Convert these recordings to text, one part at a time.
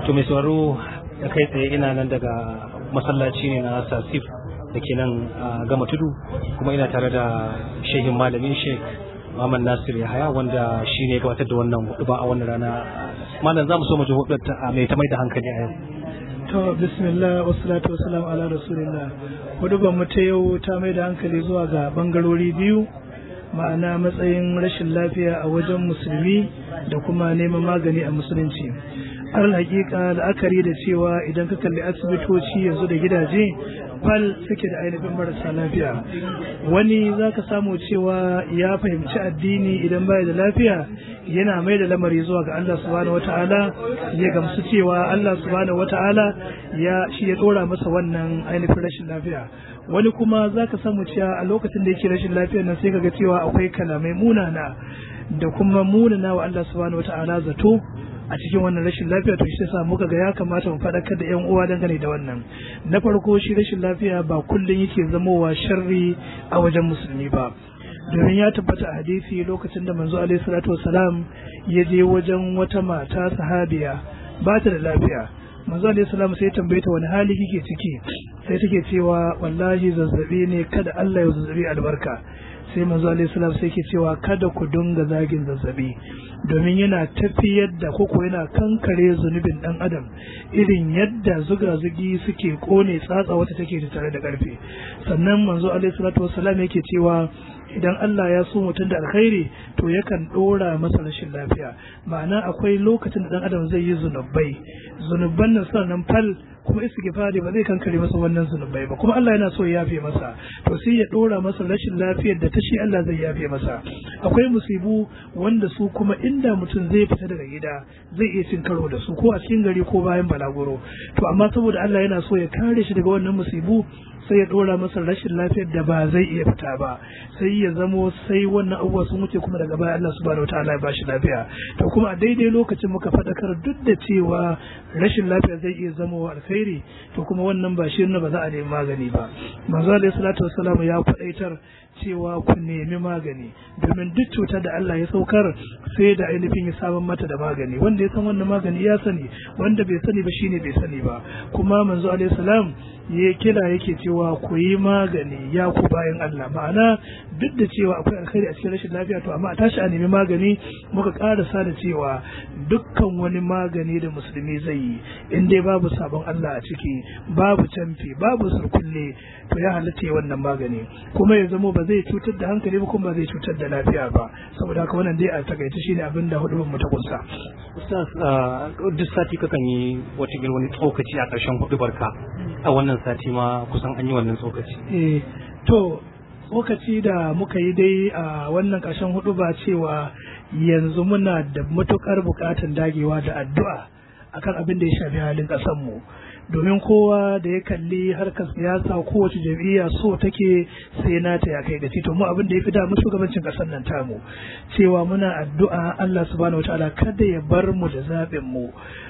to mai sauraro da kai tsaye ina nan daga masallaci ne na sasif da ke nan a gama tudu kuma ina tare da shehin malamin sheik Muhammad Nasir Yahaya wanda shi ne gabatar da wannan hudu ba a wannan rana malam za mu so mu ji hudu ta mai ta mai da hankali a yau to bismillah wassalatu wassalamu ala rasulillah hudu ba mu ta yau ta mai da hankali zuwa ga bangarori biyu ma'ana matsayin rashin lafiya a wajen musulmi da kuma neman magani a musulunci alal hakika la'akari da cewa idan ka kalli asibitoci yanzu da gidaje fal suke da ainihin marasa lafiya wani za ka samu cewa ya fahimci addini idan baya da lafiya yana mai da lamari zuwa ga Allah subhanahu wata'ala ya gamsu cewa Allah subhanahu wata'ala ya shi ya dora masa wannan ainihin rashin lafiya wani kuma za ka samu cewa a lokacin da yake rashin lafiya nan sai ka ga cewa akwai kalamai munana da kuma munana wa Allah subhanahu wata'ala zato a cikin wannan rashin lafiya to shi sa muka ga ya kamata mu faɗakar da 'yan uwa dangane da wannan na farko shi rashin lafiya ba kullum yake zamowa sharri a wajen musulmi ba domin ya tabbata a hadisi lokacin da manzo alaihi salatu wasalam ya je wajen wata mata sahabiya ba ta da lafiya manzo alaihi salam sai ya tambaye ta wani hali kike ciki sai take cewa wallahi zazzabi ne kada Allah ya zazzabi albarka sai manzo alaihi salam sai ke cewa kada ku dunga zagin zazzabi domin yana tafiyar da koko yana kankare zunubin dan adam irin yadda zuga-zugi suke kone tsatsa wata take da tare da karfe sannan manzo alaihi salatu wassalam yake cewa idan Allah ya so mutum da alkhairi to yakan dora masa rashin lafiya ma'ana akwai lokacin da dan adam zai yi zunubai zunuban nan suna nan fal kuma istighfari ba zai kankare masa wannan zunubai ba kuma Allah yana so ya yafe masa to sai ya dora masa rashin lafiyar da ta shi Allah zai yafe masa akwai musibu wanda su kuma inda mutum zai fita daga gida zai iya cin karo da su ko a cikin gari ko bayan balaguro to amma saboda Allah yana so ya kare shi daga wannan musibu sai ya dora masa rashin lafiyar da ba zai iya fita ba sai ya zamo sai wannan abubuwa sun wuce kuma daga baya Allah subhanahu wataala ya bashi lafiya to kuma a daidai lokacin muka faɗakar duk da cewa rashin lafiya zai iya zama wa alkhairi to kuma wannan ba shi ba za a nemi magani ba manzo alaihi salatu wassalam ya faɗaitar cewa ku nemi magani domin duk cutar da Allah ya saukar sai da ainihin ya samun mata da magani wanda ya san wannan magani ya sani wanda bai sani ba shine bai sani ba kuma manzo alaihi salam ya kira yake cewa ku yi magani ya ku bayan Allah ma'ana duk da cewa akwai alkhairi a cikin rashin lafiya to amma a tashi a nemi magani muka karasa da cewa dukkan wani magani da musulmi zai yi in dai babu sabon Allah a ciki babu canfi babu surkulle to ya halatta wannan magani kuma ya zamo ba zai cutar da hankali ba kuma ba zai cutar da lafiya ba saboda haka wannan dai a takaice shine abin da hudu mu ta kunsa ustaz duk sati kakan yi wata wani tsokaci a ƙarshen hudu barka a wannan sati ma kusan an yi wannan tsokaci eh to tsokaci da muka yi dai a wannan ƙarshen hudu ba cewa yanzu muna da matukar buƙatar dagewa da addu'a akan abin da ya shafi halin ƙasarmu domin kowa da ya kalli harkar siyasa kowace jam'iyya so take sai nata ya kai gaci to mu abin da ya fi damu shugabancin ƙasar nan tamu cewa muna addu'a Allah subhanahu wataala kada ya bar mu da zaɓin mu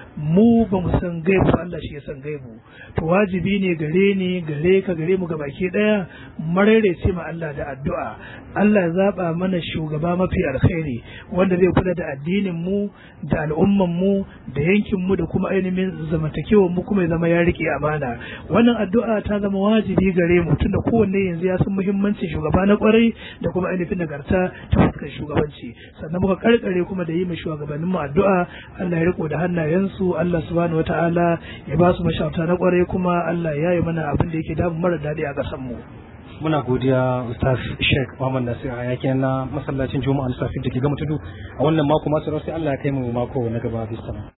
mu ba mu san gaibu Allah shi ya san gaibu to wajibi ne gare ni gare ka gare mu gabaki daya marere ce ma Allah da addu'a Allah ya zaba mana shugaba mafi alkhairi wanda zai kula da addinin mu da al'umman mu da yankin mu da kuma ainihin zamantakewar mu kuma ya zama ya rike amana wannan addu'a ta zama wajibi gare mu tunda kowanne yanzu ya san muhimmancin shugaba na kwarai da kuma ainihin nagarta ta fuskar shugabanci sannan muka karkare kuma da yi ma shugabannin mu addu'a Allah ya riko da hannayensu su Allah subhanahu wata'ala ya ba su mashauta na kwarai kuma Allah ya yi mana abin da yake damu mara daɗi a ƙasar mu. Muna godiya Ustaz Sheikh Muhammad Nasir a yakin na masallacin Juma'a na Safi da ke gama tudu a wannan mako masu sai Allah ya kai mu mako na gaba bisa.